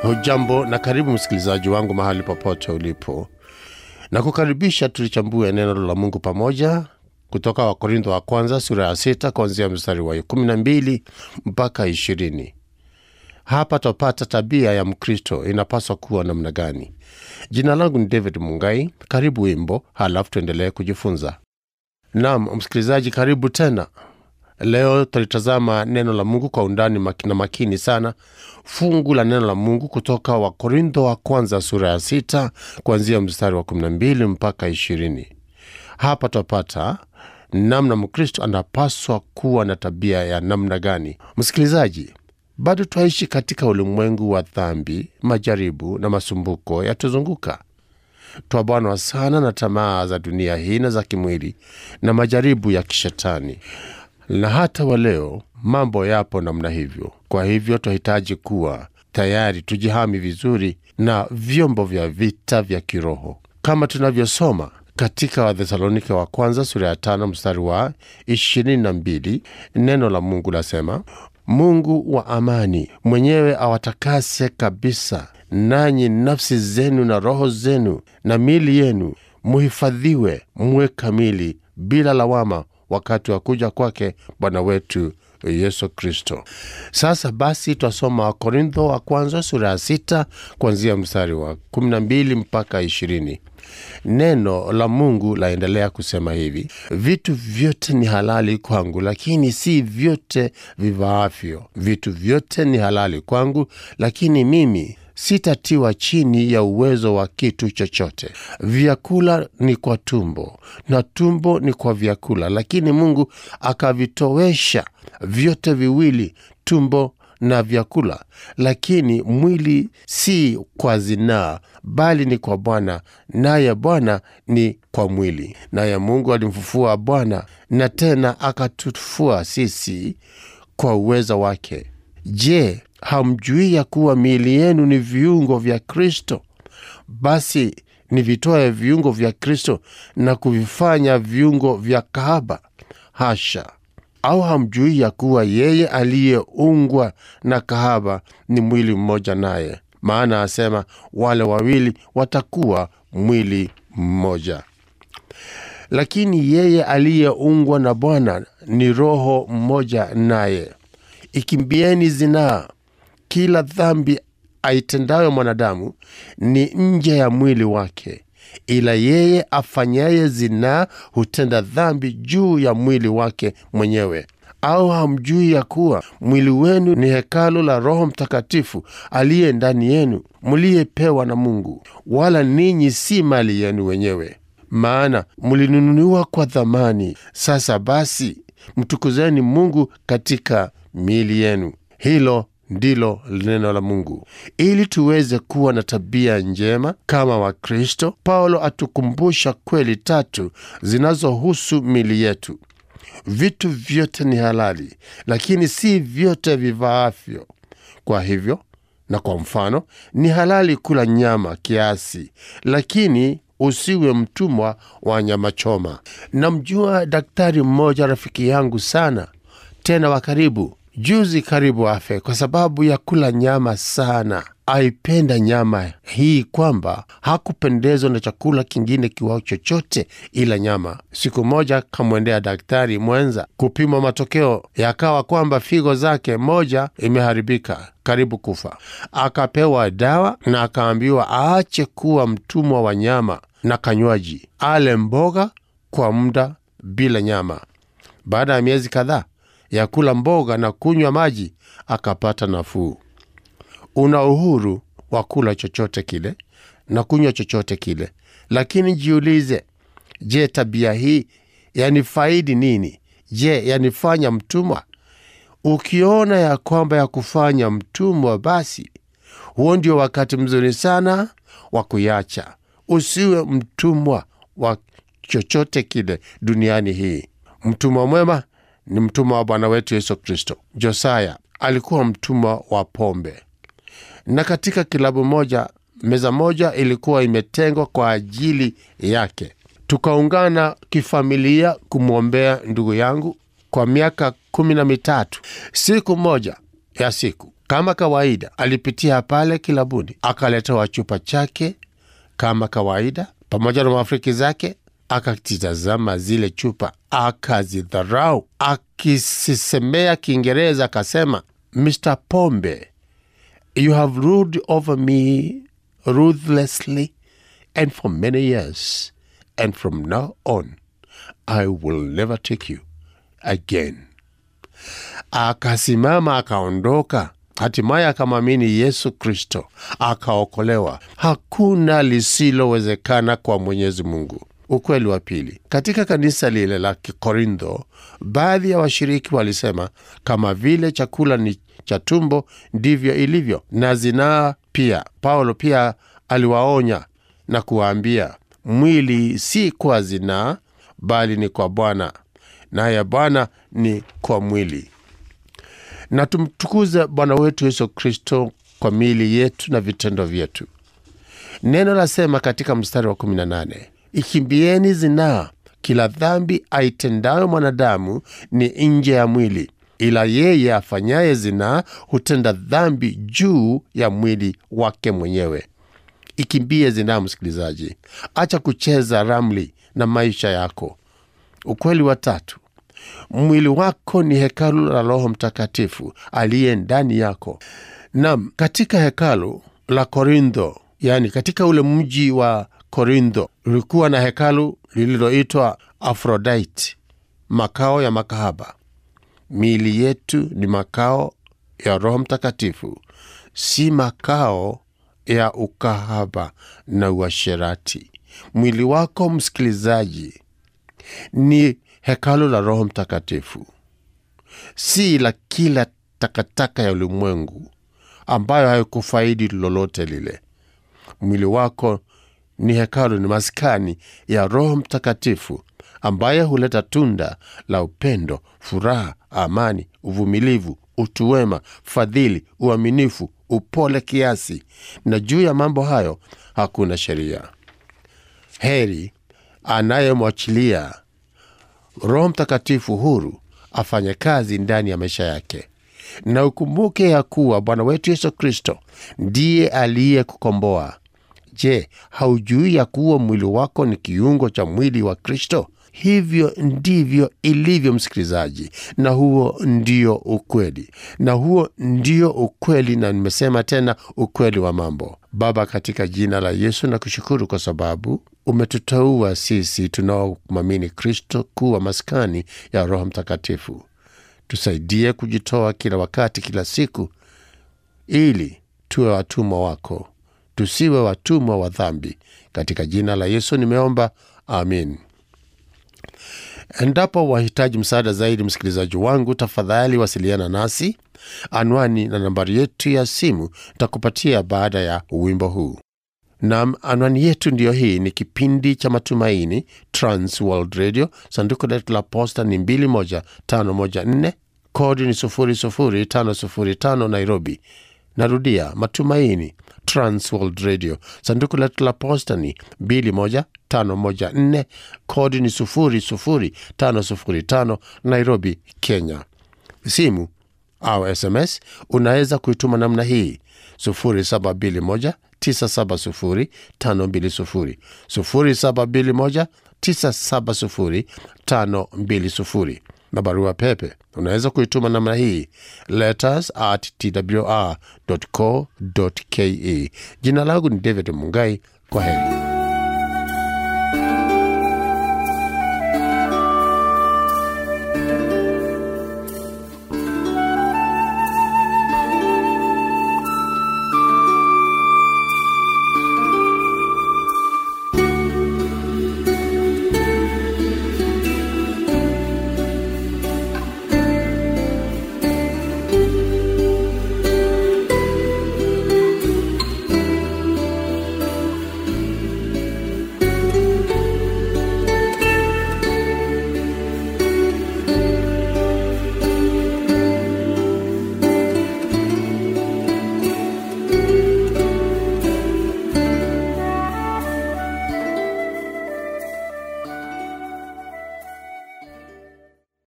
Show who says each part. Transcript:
Speaker 1: hujambo na karibu msikilizaji wangu mahali popote ulipo na kukaribisha tulichambue neno la mungu pamoja kutoka wakorintho wa kwanza sura ya sita kuanzia mstari wa kumi na mbili mpaka ishirini hapa twapata tabia ya mkristo inapaswa kuwa namna gani jina langu ni david mungai karibu wimbo halafu tuendelee kujifunza nam msikilizaji karibu tena leo tutalitazama neno la mungu kwa undani maki- na makini sana fungu la neno la mungu kutoka wakorintho wa kwanza sura ya sita kuanzia mstari wa 12 mpaka 20 hapa twapata namna mkristo anapaswa kuwa na tabia ya namna gani msikilizaji bado twaishi katika ulimwengu wa dhambi majaribu na masumbuko yatuzunguka twabanwa sana na tamaa za dunia hii na za kimwili na majaribu ya kishetani na hata wa leo mambo yapo namna hivyo kwa hivyo twahitaji kuwa tayari tujihami vizuri na vyombo vya vita vya kiroho kama tunavyosoma katika wathesalonike wa kwanza sura ya tano mstari wa ishirini na mbili neno la mungu lasema mungu wa amani mwenyewe awatakase kabisa nanyi nafsi zenu na roho zenu na mili yenu muhifadhiwe muwe kamili bila lawama wakati wa kuja kwake bwana wetu yesu kristo sasa basi twasoma wakorintho wa kwanza sura ya sita kuanzia mstari wa 12 mpaka 20 neno la mungu laendelea kusema hivi vitu vyote ni halali kwangu lakini si vyote vivaavyo vitu vyote ni halali kwangu lakini mimi sitatiwa chini ya uwezo wa kitu chochote vyakula ni kwa tumbo na tumbo ni kwa vyakula lakini mungu akavitowesha vyote viwili tumbo na vyakula lakini mwili si kwa zinaa bali ni kwa bwana naye bwana ni kwa mwili naye mungu alimfufua bwana na tena akatufua sisi kwa uweza wake je hamjui ya kuwa miili yenu ni viungo vya kristo basi nivitoe viungo vya kristo na kuvifanya viungo vya kahaba hasha au hamjui ya kuwa yeye aliyeungwa na kahaba ni mwili mmoja naye maana asema wale wawili watakuwa mwili mmoja lakini yeye aliyeungwa na bwana ni roho mmoja naye ikimbieni zinaa kila dhambi aitendayo mwanadamu ni nje ya mwili wake ila yeye afanyaye zinaa hutenda dhambi juu ya mwili wake mwenyewe au hamjui ya kuwa mwili wenu ni hekalu la roho mtakatifu aliye ndani yenu mliyepewa na mungu wala ninyi si mali yenu wenyewe maana mlinunuliwa kwa dhamani sasa basi mtukuzeni mungu katika miili yenu hilo ndilo neno la mungu ili tuweze kuwa na tabia njema kama wakristo paulo atukumbusha kweli tatu zinazohusu mili yetu vitu vyote ni halali lakini si vyote vivaavyo kwa hivyo na kwa mfano ni halali kula nyama kiasi lakini usiwe mtumwa wa nyama choma namjua daktari mmoja rafiki yangu sana tena wa karibu juzi karibu afe kwa sababu ya kula nyama sana aipenda nyama hii kwamba hakupendezwa na chakula kingine kiwao chochote ila nyama siku moja kamwendea daktari mwenza kupimwa matokeo yakawa kwamba figo zake moja imeharibika karibu kufa akapewa dawa na akaambiwa aache kuwa mtumwa wa nyama na kanywaji ale mboga kwa muda bila nyama baada ya miezi kadhaa ya kula mboga na kunywa maji akapata nafuu una uhuru wa kula chochote kile na kunywa chochote kile lakini jiulize je tabia hii yanifaidi nini je yanifanya mtumwa ukiona ya kwamba ya kufanya mtumwa basi huo ndio wakati mzuri sana wa kuyacha usiwe mtumwa wa chochote kile duniani hii mtumwa mwema ni mtumwa wa bwana wetu yesu kristo josaya alikuwa mtumwa wa pombe na katika kilabu moja meza moja ilikuwa imetengwa kwa ajili yake tukaungana kifamilia kumwombea ndugu yangu kwa miaka kumi na mitatu siku moja ya siku kama kawaida alipitia pale kilabuni akaletewa chupa chake kama kawaida pamoja na marafiki zake akatizama zile chupa akazidharau akisisemea kiingereza akasema mr pombe you have ruled over me ruthlessly and for many years and from now on i will never take you again akasimama akaondoka hatimaye akamwamini yesu kristo akaokolewa hakuna lisilowezekana kwa mwenyezi mungu ukweli wa pili katika kanisa lile la kikorintho baadhi ya washiriki walisema kama vile chakula ni cha tumbo ndivyo ilivyo na zinaa pia paulo pia aliwaonya na kuwaambia mwili si kwa zinaa bali ni kwa bwana naye bwana ni kwa mwili na tumtukuze bwana wetu yesu kristo kwa miili yetu na vitendo vyetu neno lasema katika mstari wa 18 ikimbieni zinaa kila dhambi aitendayo mwanadamu ni nje ya mwili ila yeye afanyaye zinaa hutenda dhambi juu ya mwili wake mwenyewe ikimbie zinaa msikilizaji acha kucheza ramli na maisha yako ukweli wa tatu mwili wako ni hekalu la roho mtakatifu aliye ndani yako nam katika hekalu la korintho yani katika ule mji wa korintho ulikuwa na hekalu lililoitwa afrodite makao ya makahaba miili yetu ni makao ya roho mtakatifu si makao ya ukahaba na uasherati mwili wako msikilizaji ni hekalu la roho mtakatifu si la kila takataka ya ulimwengu ambayo haikufaidi lolote lile mwili wako ni hekalu ni maskani ya roho mtakatifu ambaye huleta tunda la upendo furaha amani uvumilivu utu wema fadhili uaminifu upole kiasi na juu ya mambo hayo hakuna sheria heri anayemwachilia roho mtakatifu huru afanye kazi ndani ya maisha yake na ukumbuke ya kuwa bwana wetu yesu kristo ndiye aliyekukomboa je haujui ya kuwa mwili wako ni kiungo cha mwili wa kristo hivyo ndivyo ilivyo msikilizaji na huo ndio ukweli na huo ndio ukweli na nimesema tena ukweli wa mambo baba katika jina la yesu na kushukuru kwa sababu umetuteua sisi tunaomwamini kristo kuwa maskani ya roho mtakatifu tusaidie kujitoa kila wakati kila siku ili tuwe watumwa wako tusiwe watumwa wa dhambi katika jina la yesu nimeomba amin endapo wahitaji msaada zaidi msikilizaji wangu tafadhali wasiliana nasi anwani na nambari yetu ya simu takupatia baada ya wimbo huu nam anwani yetu ndiyo hii ni kipindi cha matumaini trans world radio sanduku letu la posta ni 21514 kodi ni 00505 nairobi narudia matumaini transworld radio sanduku letu la posta ni 21514 kodi ni 00505 nairobi kenya simu au sms unaweza kuituma namna hii 721 970 520 0721 970 520 na barua pepe unaweza kuituma namna hii letters at twr co ke jina langu ni david mungai kwa heri